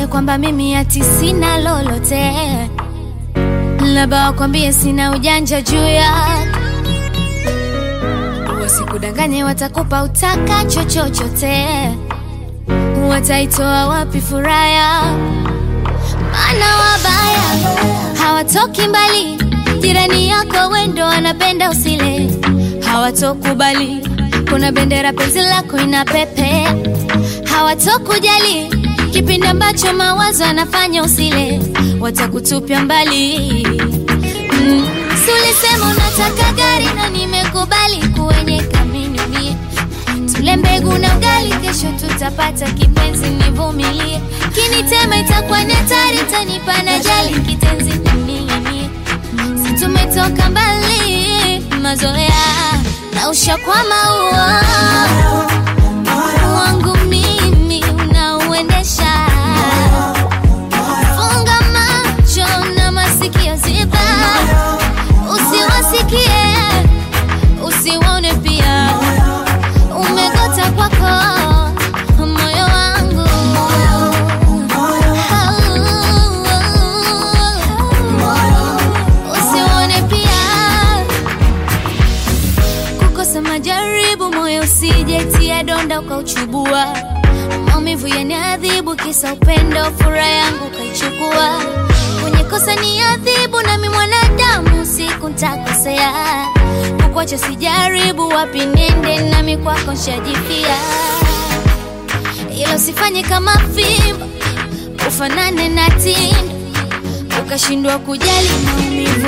wakwambie kwamba mimi ati sina lolote, labda wakwambie sina ujanja juu ya wasikudanganye, watakupa utakacho chochote, wataitoa wapi furaha ya maana wabaya hawatoki mbali, jirani yako wendo anapenda usile, hawatokubali kuna bendera penzi lako ina pepe, hawatokujali kipindi ambacho mawazo anafanya usile, watakutupia mbali. Mm. Si ulisema unataka gari na nimekubali kuenyeka minimie tule mbegu na ugali, kesho tutapata kipenzi, nivumilie. Kinitema itakuwa ni hatari, tanipa na jali kitenzi ning'inie. Si tumetoka mbali, mazoea na ushakwama uo wangu mimi unauendesha. Funga macho na masikio ziba, usiwasikie usiwaone pia umegota kwako moyo wangu usione pia kukosa majaribu moyo usijetia donda ukauchubua maumivu yaniadhibu kisa upendo furaha yangu ukaichukua kwenye kosa ni adhibu nami mwanadamu siku ntakosea kukwacha sijaribu wapi nende nami kwako nshajipia ila usifanye kama fimbo ufanane na tindo ukashindwa kujali maumivu